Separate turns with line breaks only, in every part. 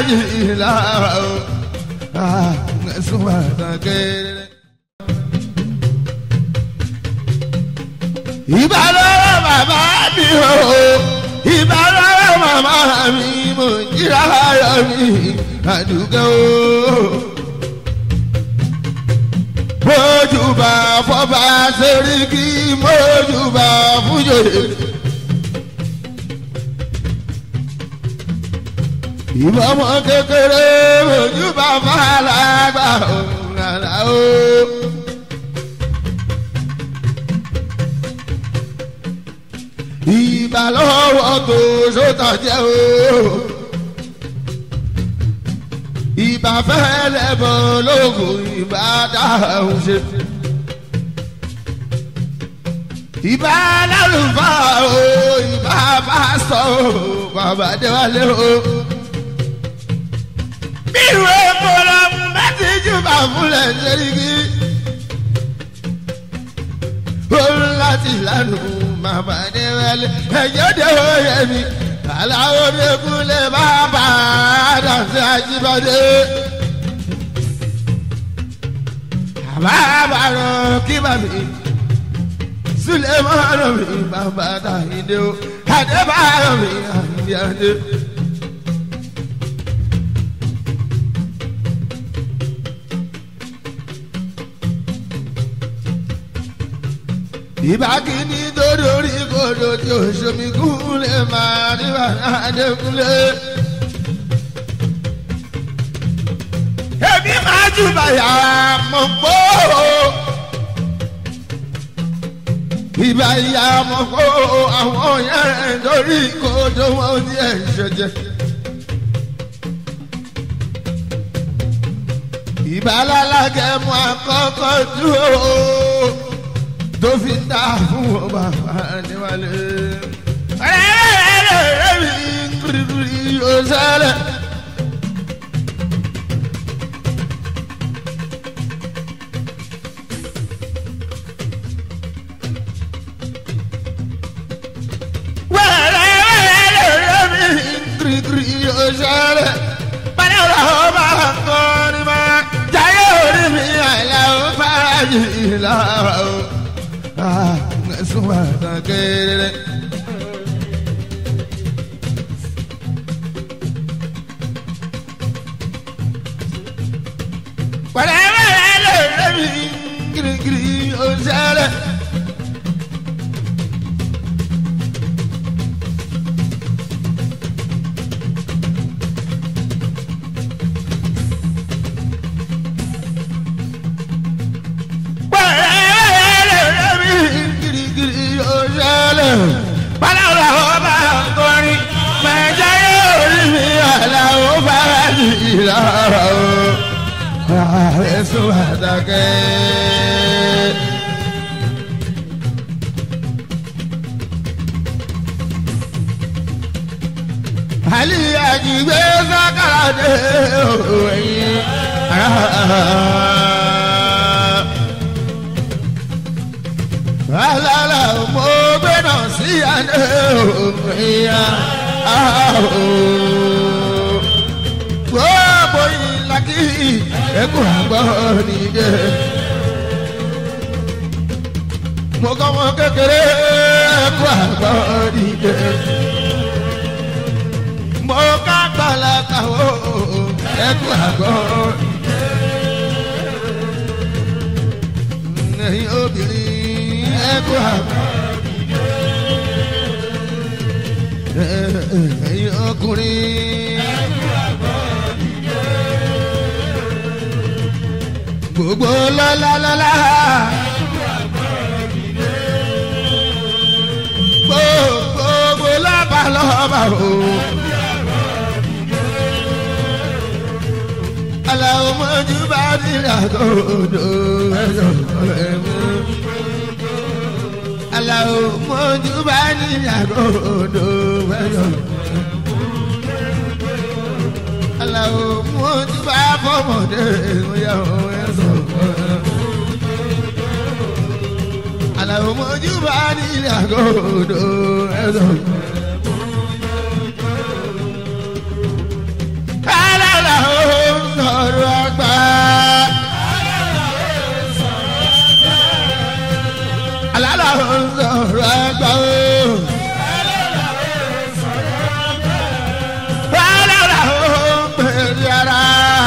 yìí lára o ẹ̀sùn bàtà kéré. ìbálòrò bàbá mi o ìbálòrò màmá mi mo jíra ayọ̀ mi àdúgbò o. mójúbà fọba sẹ́ríkì mójúbà fújòyè. ìbọmọ kékeré mójúbà fàlàgbà òun àlà o. ìbà lọ́wọ́ tó sótà jẹ́ o. ìbà fẹ́lẹ́ bọ̀ lóògùn ìbà dáhùn ṣe. ìbà lálùfáà o ìbà pásítọ̀ o bàbá déwálé o. bí ìwé kọ́lá mẹ́tí jùbà fúnlẹ̀ ṣẹ́ríkì. ó láti lánàá màmá ní wẹ́lẹ́ ẹ̀jẹ̀ dé oyè mi aláwo dẹ́kun lè bá bá a dànsẹ́ àjíbádé. àbá bàrọ̀ kí bàbí sulemanu mi bàbá dàhídé o adébáyọ̀ mi àyíyáde. ìbákíní tó dorí kodò tí òṣomi kúnlẹ̀ máa níbà adékúnlẹ̀. èmi máa jù bàyà mọ̀ pé o. ìbá ìyá mọ̀ pé o àwọn yẹn dorí kodò wọn ní ẹ̀ṣẹ̀jẹ̀. ìbá lálákẹ́ mú àkọ́kọ́ dúró tó fi ń dá fún wọn bàbá níwálé. ẹ̀rẹ́rẹ́rẹ́ mi kúrìkúrì yóò sálẹ̀. wẹ́rẹ́rẹ́rẹ́ mi kúrìkúrì yóò sálẹ̀. báyọ̀ làwọn bá ń kọrin máa jáyé orí mi àìlà ó fara yìí lára o ẹ̀sùn bàtà kéré. Pàdánù lè rẹ́mi girigiri ọ̀sẹ̀rẹ̀. ṣẹlẹ̀ báláwo ọba nkọrin mẹjọ yóò rí mi aláwo bára ní ìlàrá o ààrẹ sún àdàkẹ́. àlì àjìgbé sákàrà dé òwòyìn. alala mo gbé náà sí àná òmìnira gbogbo ìlàkì ẹkùn àgbọ̀ nìyẹn. mo kọ́ wọn kékeré ẹkùn àgbọ̀ nìyẹn. mo ká gbàlàkà ó ẹkùn àgbọ̀ nìyẹn. ẹ̀yin obìnrin ẹkú àgbà. ẹ̀yin ọkùnrin ẹkú àgbà. gbogbo lọ́lá lọ́lá. gbogbo lọ́ba lọ́ba o. aláwọ̀ mọ́jú bá nílẹ̀ àgọ́dọ̀ ẹ̀yọ̀ ẹ̀mú aláwo mọ́jú bá ní àgọ́dọ̀ wẹ́yọ̀. aláwo mọ́jú bá fọmọdé wẹ́yọ̀ ẹ̀sọ̀. aláwo mọ́jú bá ní àgọ́dọ̀ ẹ̀sọ̀. aláwo. sọ̀rọ̀ àgbà. alala ó sọ̀rọ̀ àgbà o. alala ó pèrè ara.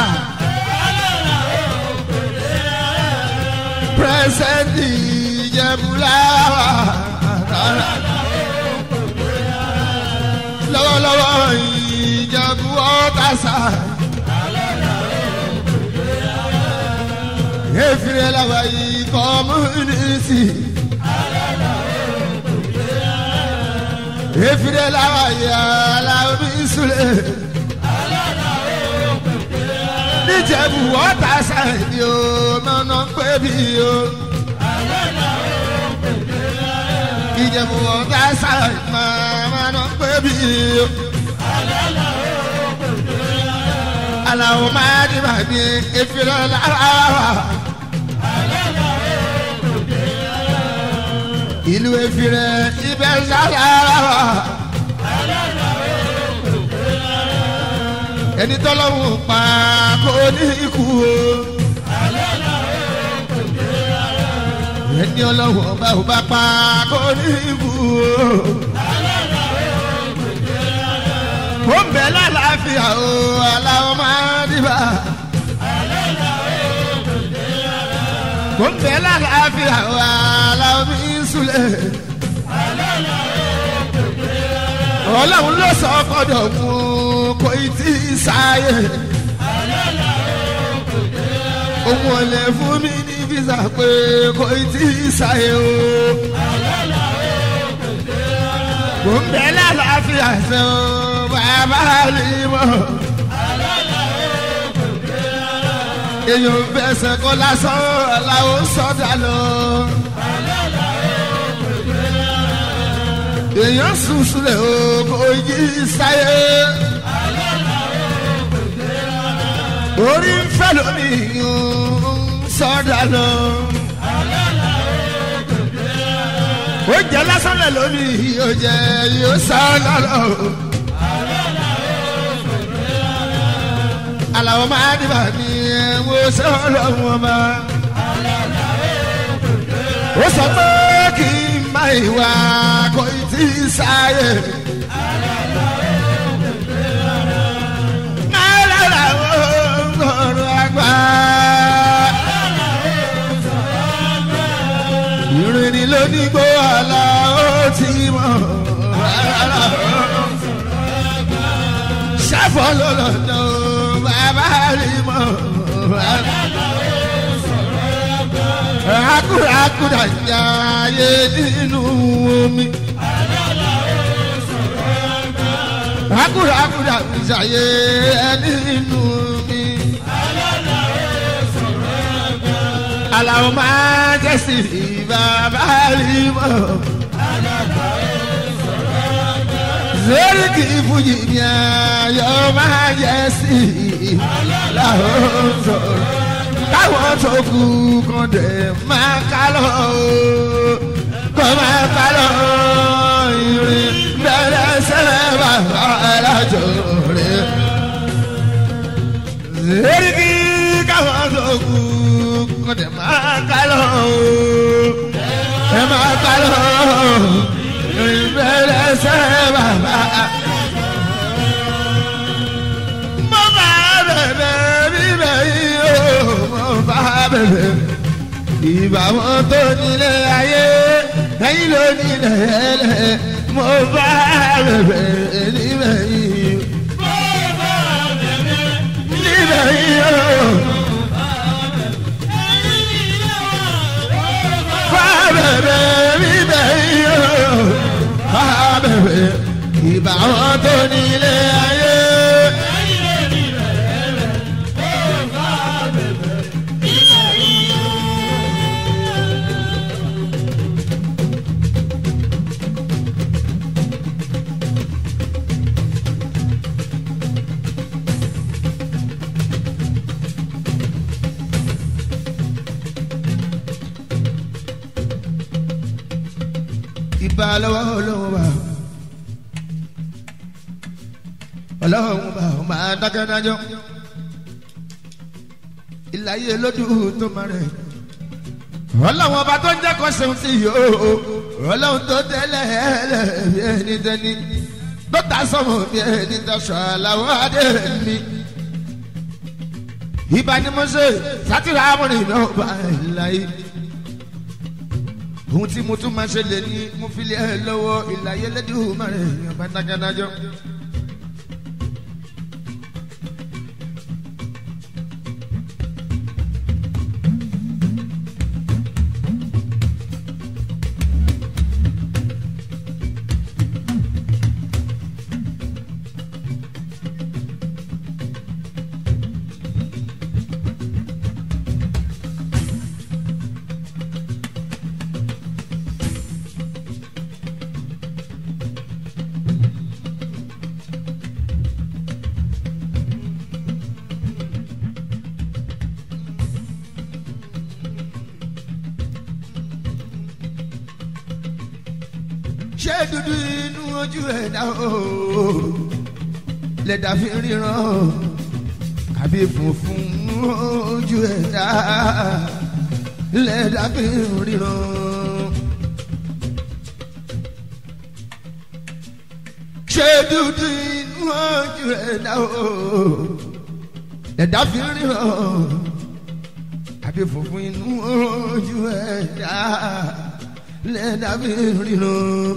pírẹsẹ̀ntì ìjẹ̀bùláwà. lọ́wọ́lọ́wọ́ ìjẹ̀bù ọ̀tá sáà. efiri lawa yi kọmunisi. efiri lawa yi alaobi sule. níjẹ̀bù wọ́tà sáyẹ̀dì o nọ́nà pé bí o. ìjẹ̀bù wọ́tà sáyẹ̀dì máa nọ́nà pé bí o. aláwọ̀ máa di màmí efiri lawa ìlú efirẹ ibẹ̀ sára ẹni tọ́lọ́wọ́ pa kó ní ikú o ẹni ọlọ́wọ́ bá ò bá pa kó ní ikú o ó ń bẹ lálàáfíà o aláwọ̀ máa dìbà. kò ń bẹ lálàáfíà wa aláwọ̀ ìsúlẹ̀. ọlọ́run ló sọ fọdọ̀ mú kò ì tí ì sáyé. òun ò lè fún mi ní físà pé kò ì tí ì sáyé o. kò ń bẹ lálàáfíà ṣe o bàbá rí mọ́. èèyàn fẹsẹ̀ kọ́ lásán làwọn sọ́dà lọ. èèyàn sùn sílẹ̀ o kò yí sáyé. orí ń fẹ́ lómi sọ́dà lọ. ó jẹ́ lásán lẹ̀ lómi yóò jẹ́ yóò sọ́dà lọ. aláwọ̀ máa dìbà ní ẹ̀wọ̀n sọ̀rọ̀ wọn bá. ó sọ pé kí n má ìwà kò tí ì sáyé. náírà ó sọ̀rọ̀ àgbà. ìrìn ni lónígbó àlà ó ti mọ̀. sáfọ́ ló lọ́dọ̀ bàbá rí mọ́. Akúrà akúrà jàyé nínú omi. Akúrà akúrà jàyé nínú omi. Àlàó máa jẹ́ sí bàbá rí mọ́. lórí kì í fújì ní ayọ̀ máa yẹ sí i láwọn sọ̀rọ̀ káwọn tó kú kan dẹ̀ máa ká lọ kọ́ máa ká lọ ìrìn bẹ̀rẹ̀ sẹ́lẹ̀ bàbá alájọ rẹ̀ lórí kì í káwọn tó kú kan dẹ̀ máa ká lọ ẹ máa ká lọ ìbẹ̀rẹ̀ sẹ́ bàbá. mo bá bẹ̀bẹ̀ bíbẹ̀ yìí o mo bá bẹ̀bẹ̀. ìbá wọn tó nílé ayé ẹ̀yin ló nílé ẹlẹ́ mo bá bẹ̀bẹ̀ níbẹ̀ yìí. níbẹ̀ yìí o. bá bẹ̀bẹ̀ bíbẹ̀ yìí o bẹ̀rẹ̀ ìbá wọn tó nílé ayé. ìbá lọ́wọ́ olówó bá ọlọ́run bá ọ máa dákẹ́ dájọ́ ìlàyé lójú tó máa rẹ̀ ọlọ́run ọba tó ń jẹ́ kó ṣeun sí yìí o ọlọ́run tó tẹ́lẹ̀ ẹ̀ẹ́lẹ̀ bí ẹni tẹ́ni tó ta sọ́mọ bí ẹni tọ́ṣọ àlàó adé mi. ìbá ni mo ṣe sátìrà amúrin náà bá ìlàyé ohun tí mo tún máa ṣe lè ní mo fi lé ẹ lọ́wọ́ ìlàyé lẹ́dùn mọ́rẹ̀ ọba dágadájọ́. ṣé dúdú inú ojú ẹ̀dá o lẹ́dà fi ríran àbí funfun ojú ẹ̀dá lẹ́dà fi ríran. ṣé dúdú inú ojú ẹ̀dá o lẹ́dà fi ríran àbí funfun inú ojú ẹ̀dá lẹ́dà fi ríran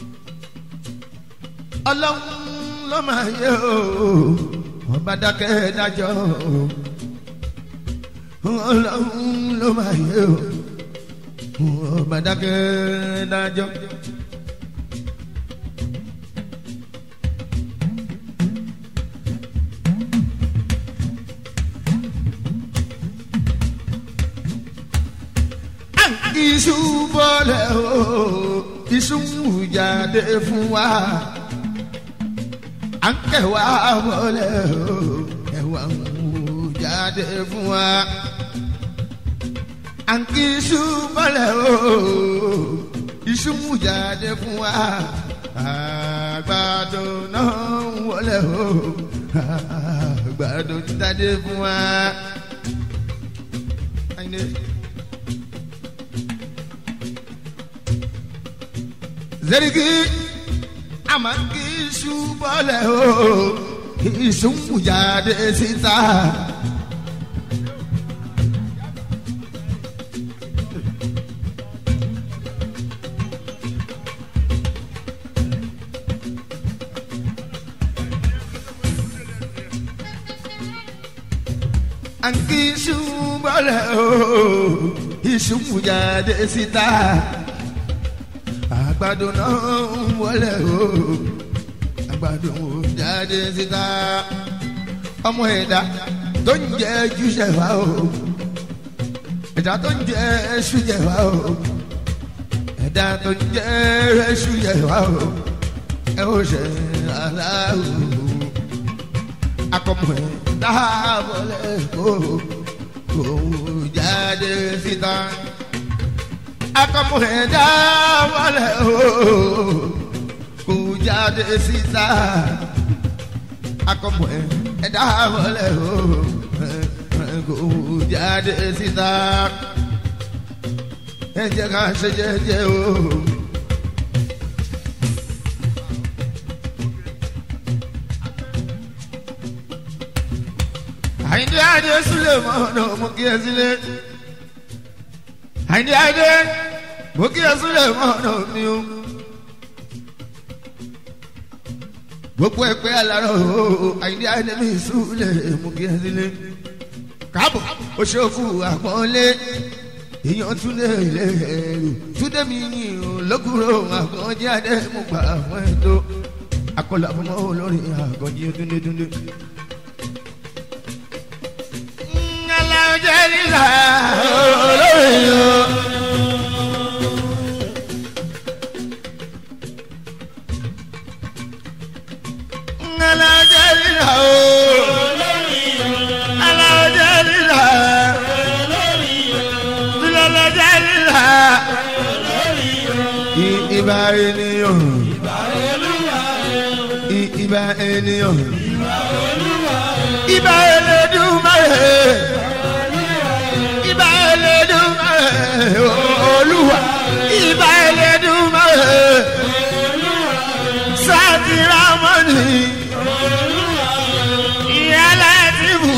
ọlọ́run ló máa yẹ o wọ́n bá dákẹ́ dájọ́ o ọlọ́run ló máa yẹ o wọ́n bá dákẹ́ dájọ́. iṣu bọ́lẹ̀ o iṣu ń jáde fún wa à ń kẹwà wọlé o ẹwà ń wò jáde fún wa à ń kí iṣu bọ́lẹ̀ o iṣu ń jáde fún wa àgbàdo náà ń wọlé o àgbàdo jáde fún wa. Zerigi àmọ́ kí iṣu bọ́lẹ̀ o iṣu ń jáde síta. àǹkí iṣu bọ́lẹ̀ o iṣu ń jáde síta àgbàdo náà ń wọlé o àgbàdo jáde síta ọmọ ẹ̀dá tó ń jẹ júṣẹ̀ wá o ẹ̀dá tó ń jẹ ṣújẹ̀ wá o ẹ̀dá tó ń jẹ ṣújẹ̀ wá o ẹ ó ṣe aláwò akọmọ ẹ̀dá wọlé o kò jáde síta akọmọ̀ẹ́dá wọlé o kò jáde síta akọmọ̀ẹ́dá wọlé o kò jáde síta ẹ jẹ́ ká ṣe jẹ́jẹ́ o. àyìndé àdé sílẹ̀ mọ́nà mú kí ẹ sílẹ̀ àyìndé àdé mo kí ẹ sílẹ̀ mọ́nà mi o. gbogbo ẹgbẹ́ aláró àyìndé àdé mi sílẹ̀ mo kí ẹ sílẹ̀ káàbọ̀ o ṣe òkú àpọ́nlé èèyàn túnde ilé ẹrù túnde mi ní olókùrò àkànjí adé mo gbà fún ẹ tó akọlà fún mọ́ olórin àkànjí túnde túnde. ọjọ́ nílà olórin o. Alájẹ́ lílà o. Alájẹ́ lílà. Alájẹ́ lílà. Ìbá ènìyàn. Ìbá ènìyàn. Ìbá Elédùmarè. olúwa ìbà ẹlẹ́dùnmáwẹ̀ sátìrámọ́nì ìyálà ti bù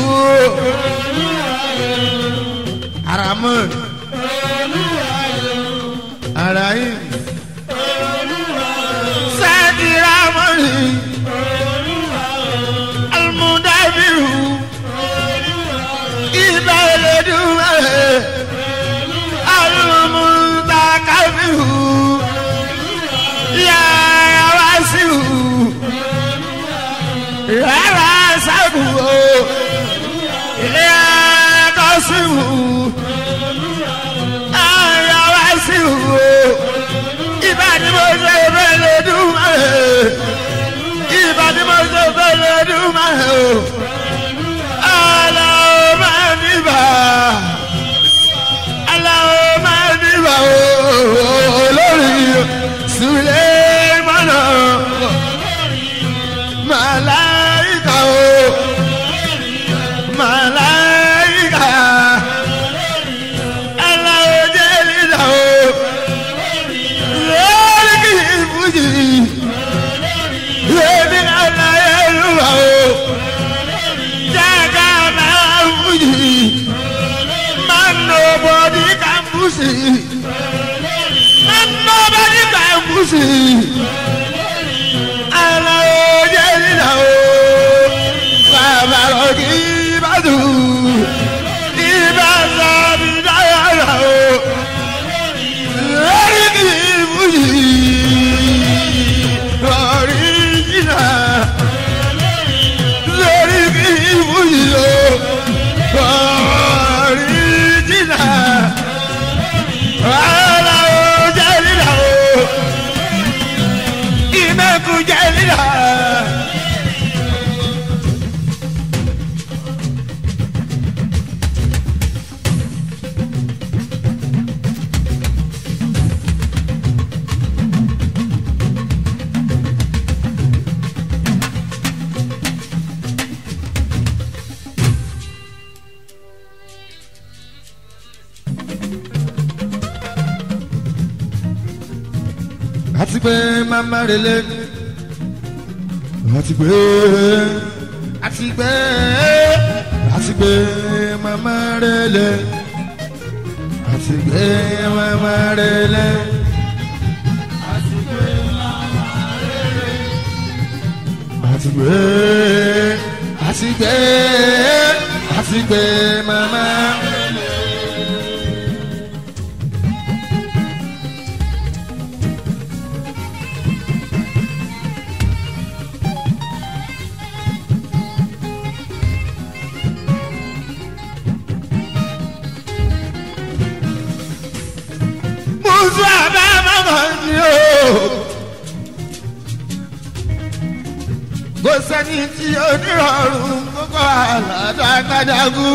aramọ́n arahim sátìrámọ́nì almudabiru ìbà ẹlẹ́dùnmáwẹ̀ almutakabiru yàrá wá sí wù yàrá sábù o yàrá kọ́ sí wù yàrá wá sí wù o ìbàdí mo ṣe fẹ́ lè dùn máa ẹ̀ ìbàdí mo ṣe fẹ́ lè dùn máa ẹ̀ o aláwọ̀ máa níbà aláwọ̀ máa níbà o olórí sulemana malaika o malaika aláwọ̀ jẹ́lídà o lórí kì í fújì lórí aláyélúwà o jága máa fújì máa nobody can pussy máa nobody can pussy aláwọ̀ jẹ́lídà o bàbá rọ̀kì bàdù ìbá sábì dáyàrá o lórí kì í fújì ọ̀ríjìnà lórí kì í fújì o ọ̀ríjìnà aláwọ̀ jẹ́lídà o ìmẹ̀kù jẹ́lídà. àti pé màmá relé àti pé àti pé àti pé màmá relé àti pé màmá relé. àti pé àti pé àti pé màmá. musu abẹ́ mọ́mọ́ ni o. kò sẹ́ni tí onírọ̀rùn kókó àlàdàgbàdàgù.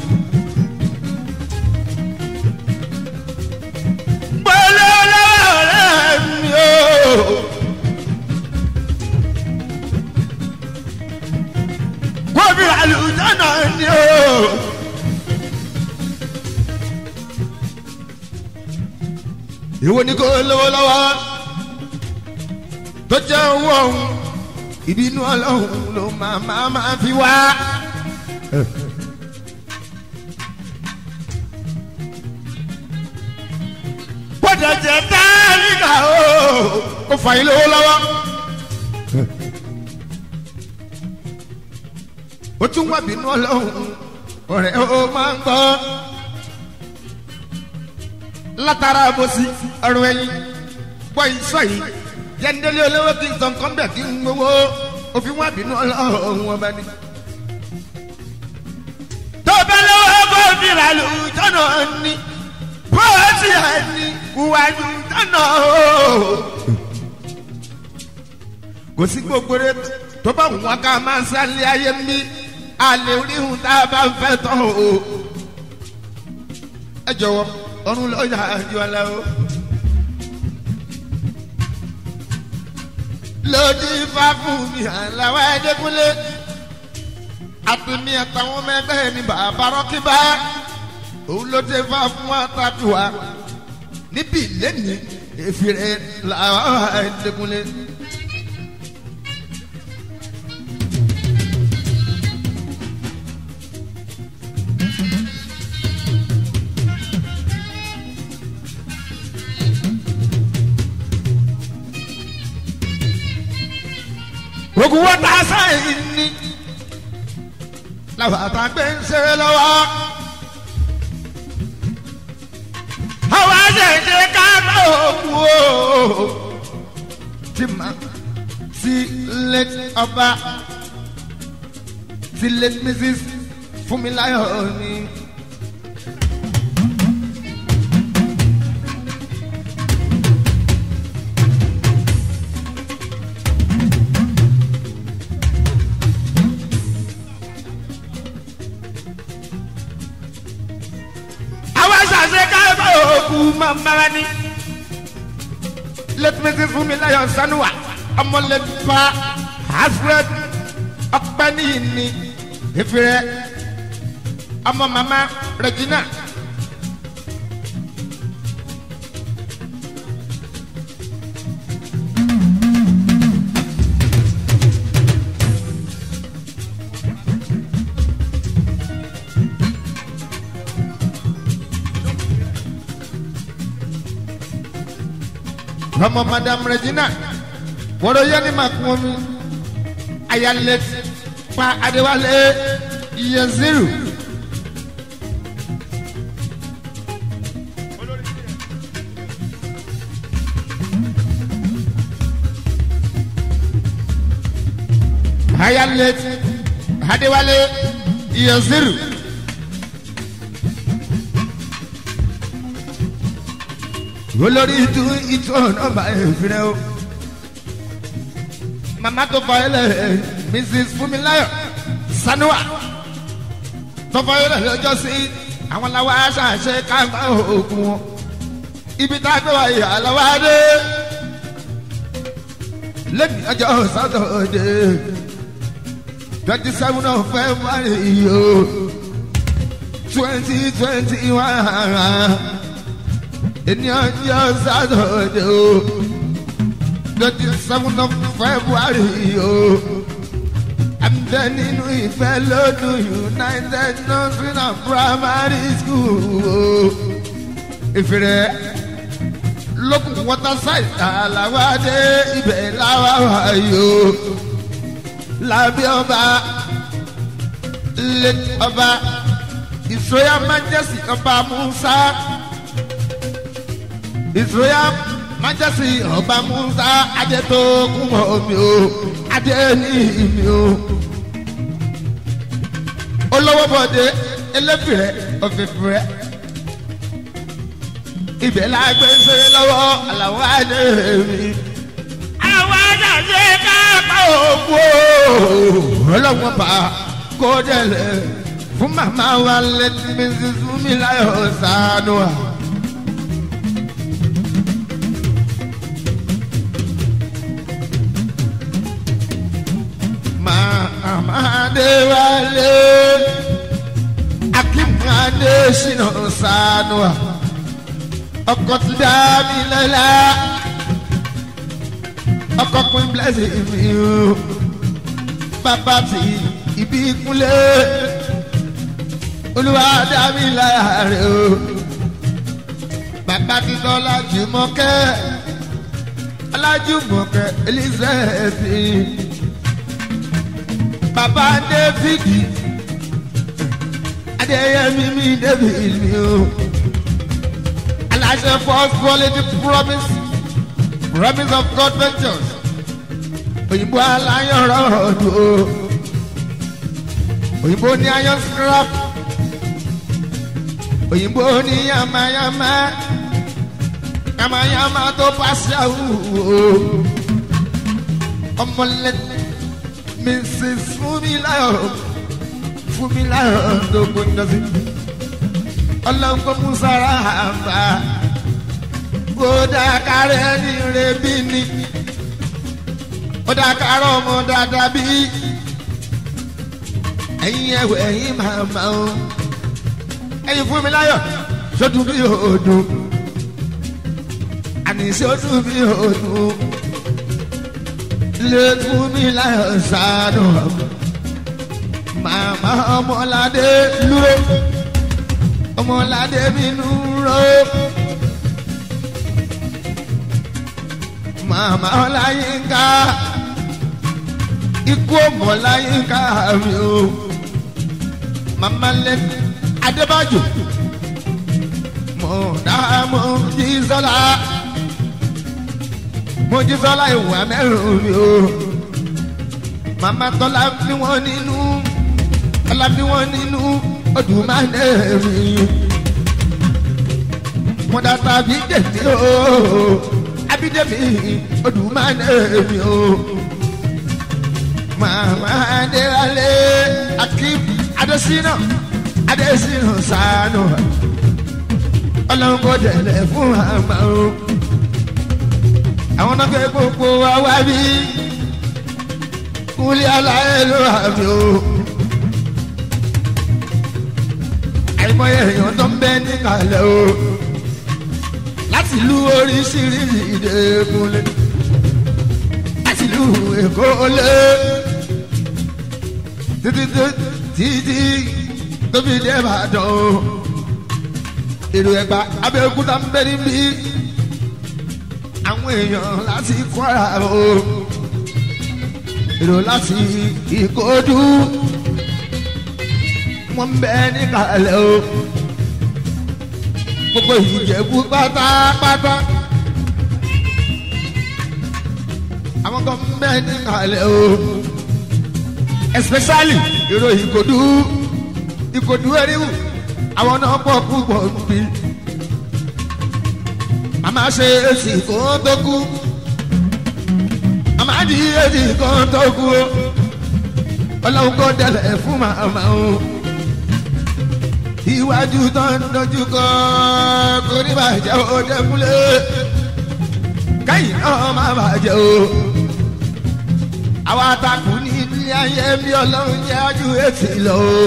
pẹ̀lú ọlọ́wọ́ rẹ̀ mi o. kóbi àlùjọ́nà ni o. ìwọ ni kò lówó lọ́wọ́ tó jẹ́ owó ọ̀hún ìbínú ọlọ́run ló máa máa máa fi wá. bọ́dà jẹ́ táríkà o kò fà yín lówó lọ́wọ́. ó tún wà bínú ọlọ́run ọ̀rẹ́ ó máa ń gbọ́ látara àbòsí ọrùn ẹyin gbọ́ ìsọ yìí jẹ́ndélé olówó kí n sọ nǹkan bẹ̀ kí n gbowó òfin wá bínú ọlọ́run ọba ni. tó bá lọ́wọ́ bó fi rà lù tọ́nà ni bó ti hà ní ìwájú tọ́nà o. kò sí gbogbo rẹ tó bá wọn ká máa ń sálé ayé mi àlè oríhun tá a bá ń fẹ́ tán o. ẹ jọ̀wọ́ ọ̀run lọ́jà àjọ aláwọ̀. lòdì ifá fún mi àláwọ̀ ẹ̀ẹ́dẹ́kúnlé àtúnmí àtàwọn ọmọ ẹgbẹ́ mi bàbá rọ́kíbá òun ló dé fà fún wa tàbí wa níbi lẹ́nu èfìrẹ́ làwọn ẹ̀ẹ́dẹ́kunlé. ogun wọn ta sáyìn ní làwọn àtàgbẹ́ ń ṣe lọ́wọ́. àwọn àṣẹṣe ká bá òkú o. tí ma ti late ọba ti late mrs Fúnmiláyọ̀ ni. àwọn àṣàṣe káyọ̀ òkú máa ń bára ní. let me see fún mi láyọ̀ sanuwa ọmọlẹ́fà hasred ọpẹ́ níyì ní ìfìrẹ́ ọmọ mama regina. ọmọ madam regina wọ́rọ̀ yẹn ni màá kún omi ayálẹ̀ pa adéwálé yeziru. ayálẹ̀ adéwálé yeziru. olórí ìtú ìtú ọ̀nà bá èfìrẹ́ o. màmá tó fọ ilẹ̀ mrs Fúnmiláyọ̀ Sanuwa tó fọ ilẹ̀ lọ́jọ́ sí àwọn làwọn aṣáṣe káńtà òògùn wọn. ibi tá a gbé wa ìyá lọ́wọ́ adé. lẹ́nu ọjọ́ sátọ̀dé twenty seven of February o twenty twenty one ènìyàn yọ sátọ̀dé o twenty seven of February o àmì nínú ìfẹ́ lọ́dún United Nursery and Primary School o ìfìrẹ́ lókun waterside àlàwádé ibẹ̀ làwà wáyé o lábẹ́ ọba late ọba ìsọyà majesty ọba Musa ìsúyà májèsì ọba musa adé tó kún mọ́ mi o adé ní mi o. olówó bọ̀dé eléfìrẹ́ ọ̀fẹ́fìrẹ́ ibẹ̀ la gbé ń ṣe lọ́wọ́ àlàó adé mi. àwọn àjàṣe káàpá òkú ọlọ́wọ́n bá kó délẹ̀ fún màmá wa létí mi sísun mi láyọ̀ sànú wa. Amadewale Akimade Shina Sanua ọkọ ti dá mi lọ́la ọkọ pin blessing mi o bàbá ti ibi kúnlẹ̀ olúwa dá mi lára o bàbá ti tọ́lá jùmọ̀kẹ́ alájùmọ̀kẹ́ Elizabeth bàbá dávidi adéyẹmí mi david mi o aláṣẹ first quality promise promise of God ventures òyìnbó aláyọ̀rọ̀ ọ̀dọ́ òyìnbó ní iron scrap òyìnbó ní yamayama yamayama tó pàṣẹ àwùwò ọmọlẹ́tẹ̀. Mrs. Fúnmiláyọ̀ Fúnmiláyọ̀ tó gbóná sí. Ọlọ́gbọ́n Musara àbá. Ó dákàrẹ́ ní rebi ni. Ó dákàrẹ́ ọmọ dáadáa bí. Ẹ̀yin ẹ̀wẹ̀ ẹ̀yin màmá o. ẹyin fún mi láyọ̀ sódù bí òdù àní sódù bí òdù lè fún mi láyọ̀ sànù màmá ọmọládé lúró ọmọládé mi nùró màmá ọláyínká ikú ọmọláyínká mi o màmá lẹ́nu adébájò mọ̀dámọ̀ jísọ́lá mo jísọ́lá ìwà mẹ́rin mi o màmá tọ́lá bí wọ́n nínú tọ́lá bí wọ́n nínú ọdún máa ń dẹ̀rí mo dàtà bí dèmí o abídèmí ọdún máa ń dẹ̀rí o màmá adéwálé akím adésínà adésínà sànù ọlọ́run kò tẹ̀lé fún àmà o àwọn náà fẹ́ gbogbo wa wá bí kúlẹ̀ aláyé ló wà mí o àìmọye èèyàn tó ń bẹ níkàlẹ̀ o láti lu oríṣiríṣi ìdẹ́kunlé láti lu èkó lé títí títí tóbi dé Ìbàdàn o èrò ẹgbà Abẹ́òkúta ń bẹ níbí àwọn èèyàn láti Kwara o èrò láti Ìkòdú wọ́n ń bẹ níkàlẹ̀ o gbogbo Ìjẹ̀bú pátápátá àwọn kan ń bẹ níkàlẹ̀ o especially èrò Ìkòdú Ìkòdú ẹ̀ríwù àwọn náà pọ̀ púpọ̀ ń bí màmá ṣe èsì kan tó kú màmá di èsì kan tó kú o ọlọ́run kò dẹ̀lẹ̀ fún màmá o iwájú tó ń dojú kọ kò ní bàjẹ́ o dẹ́kunlé káyìn náà má bàjẹ́ o àwa takù ní ilé ayé bí ọlọ́run jẹ́ ajú èsì lọ o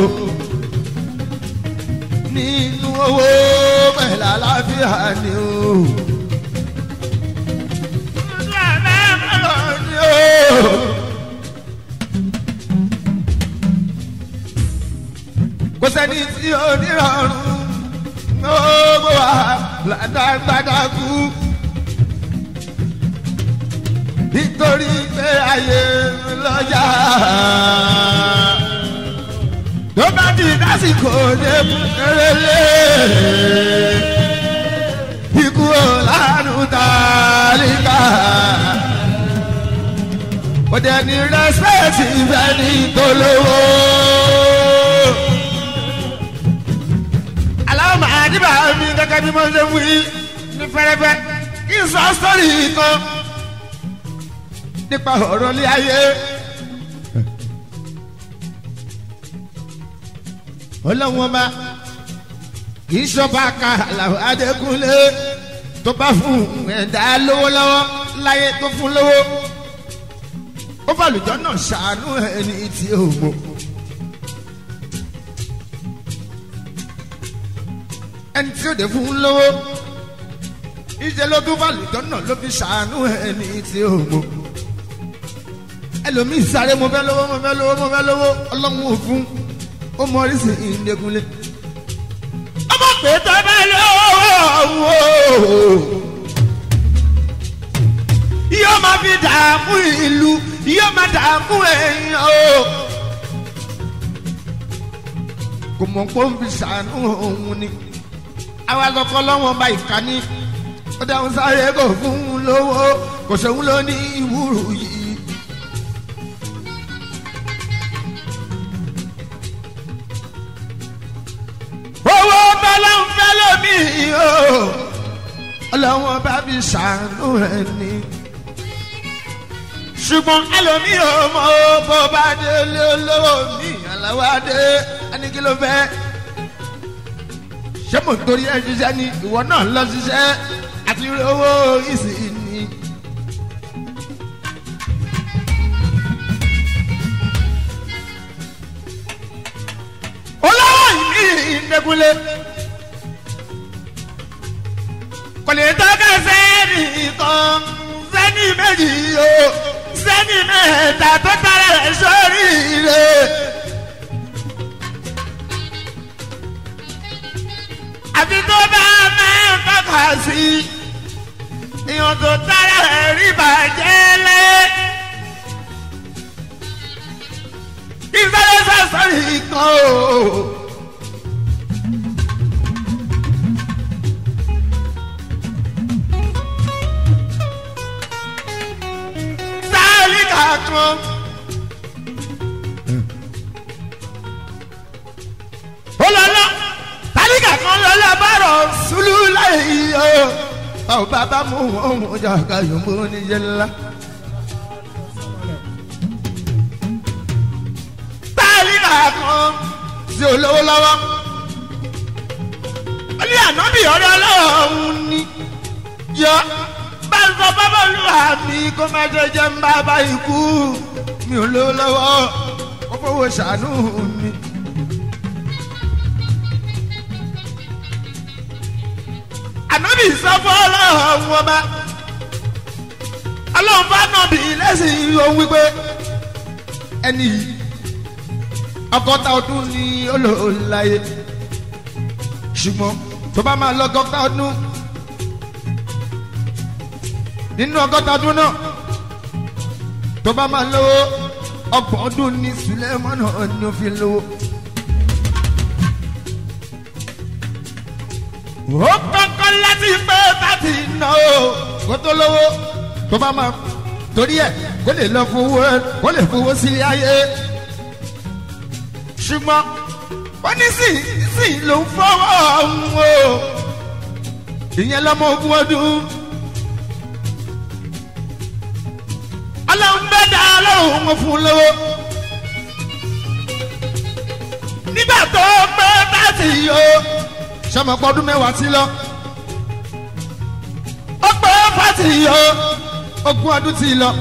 nínú owó pẹ̀lú àlàáfíà ni o. kò sẹ́ni tí ó nírọ̀rùn gbogbo wa ládàgbàdà kú. nítorí pé ayé lọ́jà tó bá di lásìkò dé erélé ikú ọ̀làrùn tàlíkà kò dẹ̀ ní rẹ́spẹ̀tì ìfẹ́ ní tolówó. aláwọ̀ máa níbà mi gẹ́gẹ́ bí mo ṣe wí ní fẹ́rẹ́fẹ́ kí n sọ sọ́ọ̀rì kan nípa ọ̀rọ̀ ilé ayé. ọlọ́wọ́n bá kì í sọ́ba ka àlàó adékúnlé tó bá fún ẹ̀dá lówó lọ́wọ́ láyé tó fún lówó ó fàlùjọ́ náà ṣàánú ẹni tí ó mọ̀. ẹni tí ó dé fún lówó ìṣe ló tún fàlùjọ́ náà ló fi ṣàánú ẹni tí ó mọ̀. ẹlòmíì sáré mo fẹ́ lówó mo fẹ́ lówó mo fẹ́ lówó ọlọ́run ò fún ó mọ oríṣi ìdẹ́kunlé. ọmọ pé tó bá lọ́wọ́ yóò máa fi dààmú ìlú yóò máa dààmú èèyàn o. kò mọ̀ pé ó ń fi ṣàánú òun ni àwa lọ́kọ́ lọ́wọ́ bá ìkànnì ó dáhùn sáré kò fún un lówó kò sóhun ló ní ìwúrù yìí. owó bẹ́lẹ̀ ń fẹ́ lómi o ọlọ́wọ́n bá fi ṣàánú ẹ̀ ní. ṣùgbọ́n ẹlòmí ò mọ bó bá délé olówó mi àlàó adé ẹnìkí ló fẹ́. ṣé mo torí ẹ ṣiṣẹ́ ni ìwọ náà lọ ṣiṣẹ́ àti owó ìsìn ni. olówó ìmí ìdẹ́kunlé kò lè tọ́ka sẹ́ni kan sẹ́ni méjì o sẹ́ni mẹ́ta tó tara rẹ̀ sórí rẹ̀. àfi tó bá máa ń tọ́ka sí ìyọ̀n tó tara rẹ̀ rí bàjẹ́ lẹ́. ìfẹ́lẹ́ sọ̀sọ̀rì kan o. Tálíkà kan. ó lọ lọ tálíkà kan lọ lọ bọ̀rọ̀ sùlù láyé o. báwo bàbá mú wọn mú jà ká yòókù níjẹ ńlá. tálíkà kan sí olówó lọ́wọ́. ó ní ànábì ọ̀rẹ́ ọlọ́run ni yọ bá ń sọ bábà olúwa mi kó má jẹ jẹ́ ń bá bá ikú mi ò lówó lọ́wọ́ ó fowó ṣàánú mi. ànábì sọ fún ọlọ́run ọba ọlọ́run bá nàbì lẹ́sìn ohun wípé ẹni yìí ọgọ́ta ọdún ni ó lò láyé ṣùgbọ́n tó bá máa lọ ọgọ́ta ọdún nínú ọgọ́ta ọdún náà tó bá máa lówó ọgbọ̀n ọdún ní Sulemana ni ó fi lówó. ó kọ́kọ́ láti pé láti ná o kó tó lówó tó bá máa torí ẹ̀ kó lè lọ fowó kó lè fowó sílé ayé ṣùgbọ́n ó ní sí sí ló ń fọwọ́ ọ̀hún o ìyẹn lọ́mọ ogún ọdún. ọlọ́run bẹ́ẹ̀ dá ọlọ́run wọn fún un lówó. nígbà tó pé láti yọ sọmọpọ ọdún mẹ́wàá sí lọ. ó pé fásitì yọ ogún ọdún sí lọ.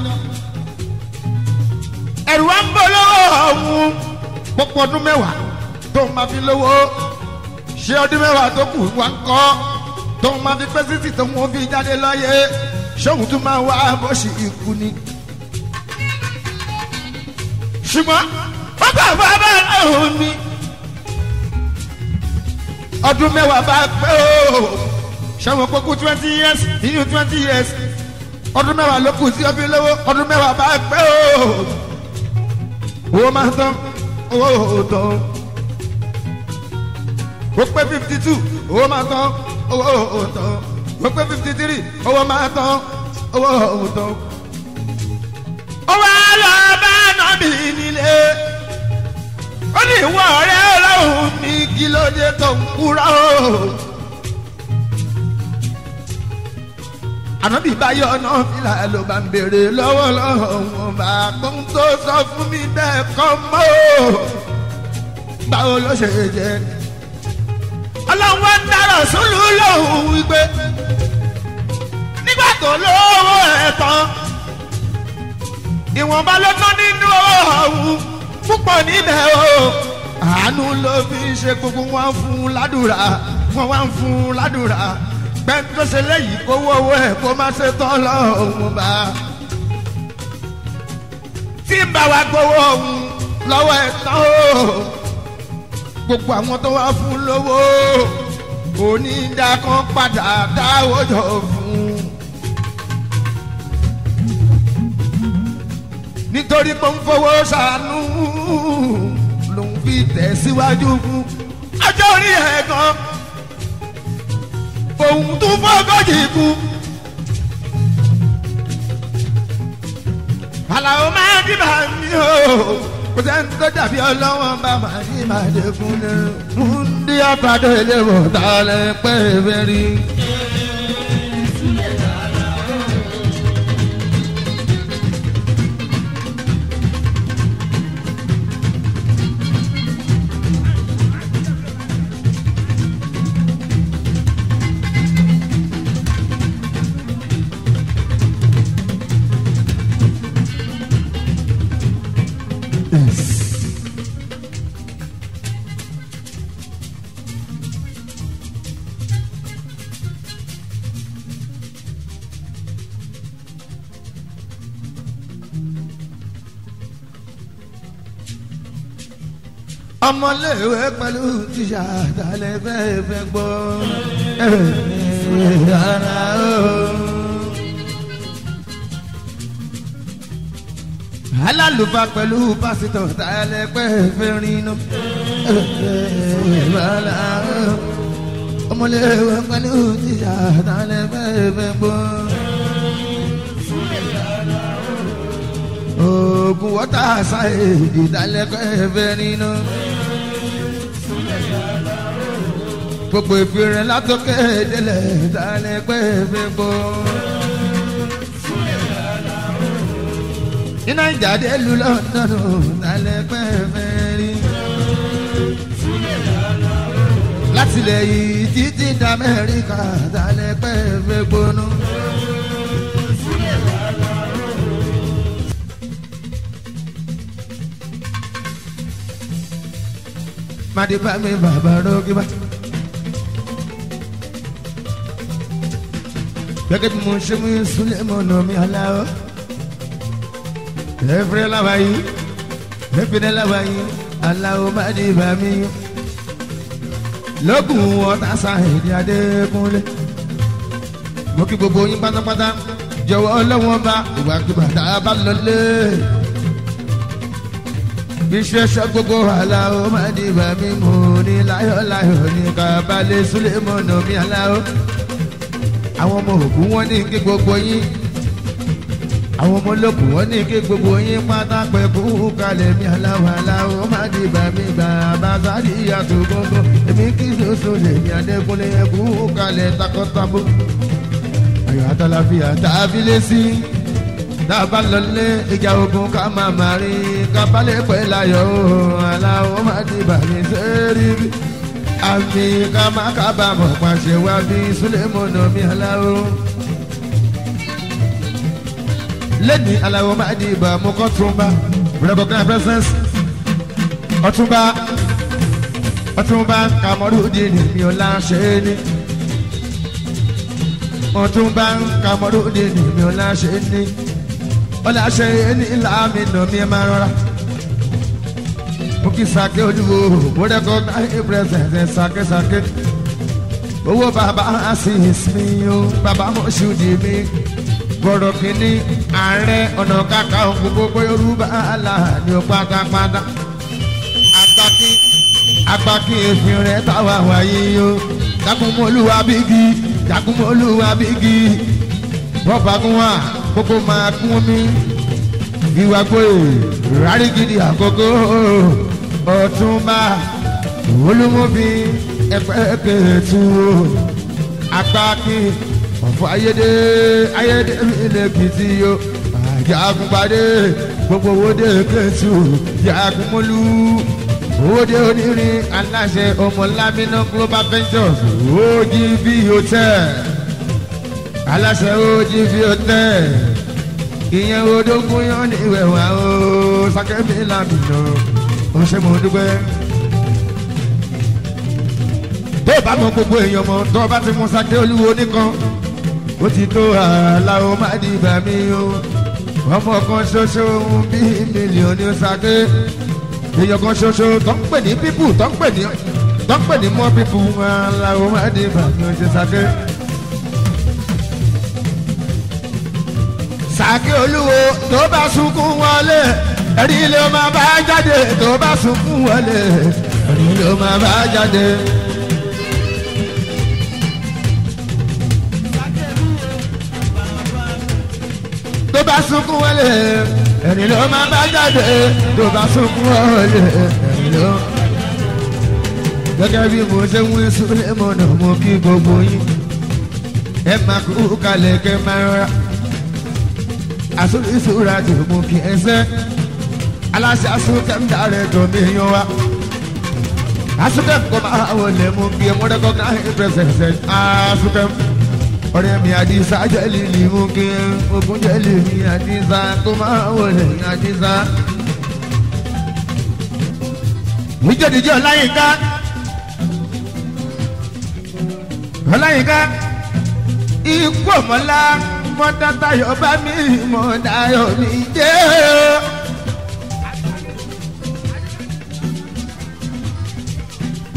ẹ̀rù wa ń bọ̀ lọ́wọ́ ọ̀hún pọ́pọ́ ọdún mẹ́wàá tó máa fi lówó ṣé ọdún mẹ́wàá tó kù wá ń kọ́ tó máa fi pẹ́ títì tó wọ́n fi jáde lọ́yẹ ṣóhun tún máa wá bó ṣe ikú ni. ṣùgbọ́n wọ́n bá bá bá ọ̀hún ni ọdún mẹ́wàá bá pé o ṣẹ́wọ̀n kókó twenty years nínú twenty years ọdún mẹ́wàá ló kù sí ọbí lówó ọdún mẹ́wàá bá pé o owó máa tán owó tán ó pé fifty two owó máa tán owó tán ó pé fifty three owó máa tán owó tán. ó wá lọ bá nàbì nílé ó ní ìwọ ọ̀rẹ́ ọlọ́run ní kí ló dé tó ń kúrò. ànábì báyọ̀ náà fìlà ló bá ń béèrè lọ́wọ́ lọ́wọ́ bá kó ń tó sọ fún mi bẹ́ẹ̀ kọ́ mọ́ o. báwo ló ṣe jẹ́. ọlọ́run wá ń dárọ̀ sólù lòun wípé nígbà tó lówó ẹ̀ tán ìwọ̀nba ló tán nínú ọ̀hún púpọ̀ níbẹ̀ o àánú ló fi ṣe gbogbo wọn fún un ládùúrà wọn wá ń fún un ládùúrà pẹ́ẹ́n tó ṣe lẹ́yìn kó wọ́wọ́ ẹ̀ kó má ṣe tán lọ́hùn bá. tí ń bá wa gbowó ọ̀hún lọ́wọ́ ẹ̀ tán o gbogbo àwọn tó wá fún lówó onídàá padà dáwọ́ jọ fún un. nítorí pé ń fowó ṣàánú lòun fi tẹ̀síwájú fún ọjọ́ orí ẹ̀ gan òun tún fọ́gọ́jì kú. àlàó máa ń dìbà mí o kò sẹ́ni tó dàbí ọlọ́wọ́n bá máa ní màdé fún ní. ń dí àpàdé ilé wọ̀ tá a lè pẹ́ fẹ́ rí. ọmọléèwé pẹ̀lú tíṣà dalẹ̀ fẹ́ fẹ́ gbọ́ ara o. alálùfáà pẹ̀lú pásítọ̀ dalẹ̀ fẹ́ fẹ́ rinú ara o. ọmọléèwé pẹ̀lú tíṣà dalẹ̀ fẹ́ fẹ́ gbọ́. oògùn wọ́tà ṣáì ìdálẹ́kọ̀ ẹ̀fẹ́ nínú. gbogbo ìfìrìn látọkẹ́ délẹ̀ ìdálẹ́kọ̀ ẹ̀fẹ́ gbọ́. ní nàìjà dé lu lọ́dọ̀nù ìdálẹ́kọ̀ ẹ̀fẹ́ rí. látìlẹ̀ yìí títí d'Amẹ́ríkà ìdálẹ́kọ̀ ẹ̀fẹ́ gbónú. madiba mi bàbá rògbìbá. gẹ́gẹ́ bí mo ṣe mú súnlẹ̀ mọ́nà mi aláwọ̀. ẹ̀fẹ̀ làwà yìí ẹ̀fẹ̀ làwà yìí aláwọ̀ madiba mi. lókun ọ̀tá sáyẹ̀dì adékúnlé. mo kí gbogbo yín pátápátá jọ̀wọ́ ọlọ́wọ́n bá ìwàkiwà tá a bá lọ lé bíṣẹ́ṣẹ́ gbogbo aláwọ̀ máa di bá mi mú ní láyọ̀láyọ̀ ní kábàlẹ̀ súlẹ̀mọ́nà mi aláwọ̀. àwọn ọmọ òkú wọn ní kí gbogbo yín àwọn ọmọ olókù wọn ní kí gbogbo yín pátá pẹ́ kú kalẹ̀ mi aláwọ̀ aláwọ̀ máa di bá mi gbà bá sáré ìyàtọ̀ gbogbo èmi kí soso lè mi adékúnlé kú kalẹ̀ takọ́tabo. ayọ̀ àtàlàfíà tàbí lé sí i dábàá lọlé ìjà ogun ká máa máa rí kábàlẹ̀ pẹ́ láyọ̀ o aláwọ̀ má ti bàmí sẹ́rí bí àmì ká má kábàámọ̀ pàṣẹ wá bí súlẹ̀mọ́nà mi aláwọ̀. lẹ́ni aláwọ̀ má di ìbà mú kọ́ túnbà recognize presence ọ̀túnbà ọ̀túnbà kàmọ́rúdì ni mi ò láṣẹ ní ọ̀túnbà kàmọ́rúdì ni mi ò láṣẹ ní ọlọ́ṣẹ ní láàmì nà mí máa rọra. mo kí sake olúwo mo recognize presence sake sake. owó bàbá asis mi o bàbá mọ̀ṣúdì mi. bọ̀rọ̀ kìíní ààrẹ ọ̀nà kàkà gbogbo yorùbá aláàánú pátápátá. agbákin agbákin èéfín rẹ̀ táwa wáyé o. jagunmọ́lúwa bígi jagunmọ́lúwa bígi. bọ́ọ̀bà gún wa gbogbo máa kún mi ìwà gbòòrò rárí gidi àkókò ọ̀túnba olúmọ́bí ẹ̀pẹ́ kẹ̀tù apákin ọ̀fọ̀ ayédè ayédè lẹ́kìtì yó àjàgùnpadé gbogbo owóde kẹ̀tù jàgùnmọ́lú owóde onírin aláṣẹ ọmọlámínà global ventures ogv hotel aláṣẹ ojì fi ọtẹ ìyẹn odógún yán ní ìwẹ̀wà o sákẹ́mi làmìnà ó ṣe mọ̀ dúpẹ́. tó o bá mọ gbogbo èèyàn mọ tó o bá ti mú sáké olúwo nìkan ó ti tó àlàó má di ìgbà mi o ọmọ kan ṣoṣo bí mílíọ̀nù sáké èèyàn kan ṣoṣo tó ń pè ní pípù tó ń pè ní tó ń pè ní mọ́ pípù àlàó má di ìgbà mi ó ṣe sáké. sàkí olúwo tó bá sunkún wọlé ẹ̀rí ló máa bá jáde tó bá sunkún wọlé ẹ̀rí ló máa bá jáde. tó bá sunkún wọlé ẹ̀rí ló máa bá jáde tó bá sunkún wọlé ẹ̀rí ló. gẹ́gẹ́ bí mo ṣe ń wí súlẹ̀ mọ́nà mo kí gbogbo yín ẹ máa kú kalẹ̀ kẹ́ máa rọra asúrísúra tó mú kí ẹ sẹ́ aláṣẹ asúkẹ́m dàrẹ́ tó mi yan wa asúkẹ́m kò máa wọlé mú kí ẹ mọ́dẹ́kọ́ náà ẹ pẹ́sẹ̀sẹ̀ asúkẹ́m ọ̀rẹ́ mi àdìsá jẹ́lìlì mú kí ẹ ogun jẹ́lì mi àdìsá kò máa wọlé àdìsá. níjẹ́díjẹ́ ọláyínká ọláyínká ikú ọmọlá mọ́tàtàyọ̀ bá mi mọ̀ dayọ̀ mi jẹ́ o.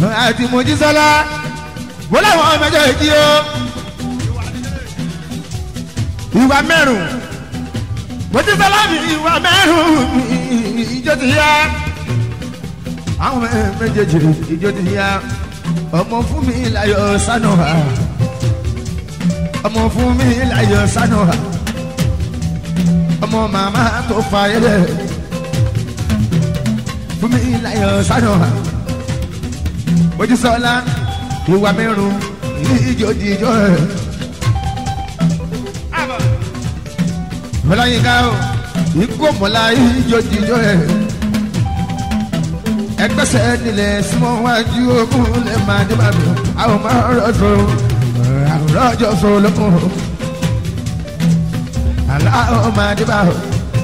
àti mojísọ́lá wọ́n láwọn méjèèjì o ìwà mẹ́rùn mojísọ́lá mi ìwà mẹ́rùn ìjọ ti yá àwọn méjèèjì ìjọ ti yá ọmọ fún mi láyọ̀ sánú ha ọmọ fún mi láyọ̀ sánú ha ọmọ màmá tó fa ẹlẹ fún mi láyọ̀ sánú ha mojísọ́lá ìwà mẹ́rùn ìjọ ti ìjọ ẹ̀. Mọláyínká o, ikú mọ̀lá ìjọ ti ìjọ ẹ̀ ẹgbẹ́sẹ̀ nílẹ̀ súnmọ́ wájú ogun lè máa dé bàbá àwọn máa rọ̀jò rọ̀jò sọ lókun aláwọ̀ máa dé bàbá.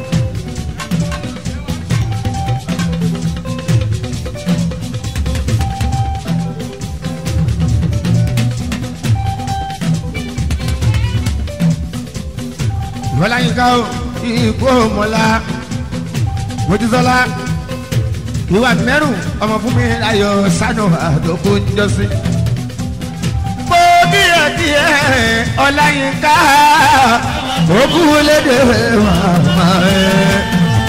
Ìwọ́láyínká o, ikú mọ̀lá, Mojísọ́lá ìwà mẹ́rù ọmọ fún mi láyọ̀ sánú àdókò ńjọ́sí. mo díẹ̀ díẹ̀ ọláyínká òkú lédè màmá ẹ̀.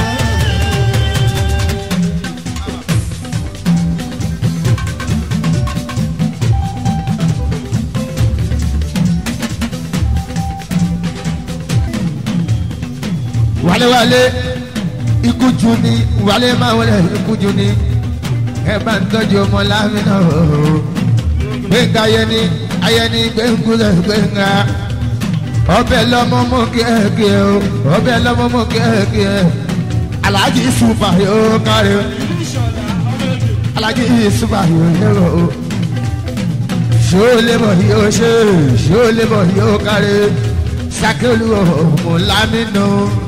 wálewálé ikú ju ni wálé máa wọlé ikú ju ni ẹ bá ń tọ́jú ọmọ lámìnà ooo gbẹ̀ngà ayẹni ayẹni gbẹ̀ngúlẹ̀ gbẹ̀ngà ọbẹ̀ lọ́mọ mọ́ kíákíá o ọbẹ̀ lọ́mọ mọ́ kíákíá alájí super yóò kárí o alájí super yóò lérò o ṣó lébọ̀ yóò ṣe ṣó lébọ̀ yóò kárí sákẹ́lù ọmọ lámìnà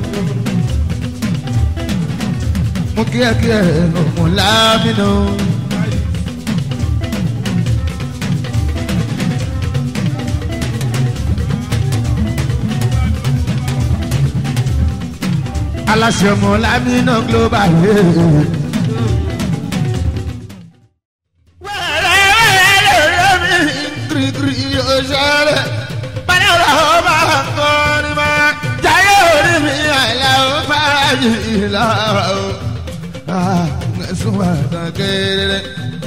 mo kí ẹ kí ẹ ọmọ lámìnà. aláṣẹ ọmọ lámìnà global. wẹ́rẹ́ wẹ́rẹ́ lórí mi kirikiri yóò ṣẹlẹ̀ báyọ̀ làwọn bá ń kọrin máa jáyé orí mi àìláwọ̀ fàájì làwọn suma tan kéré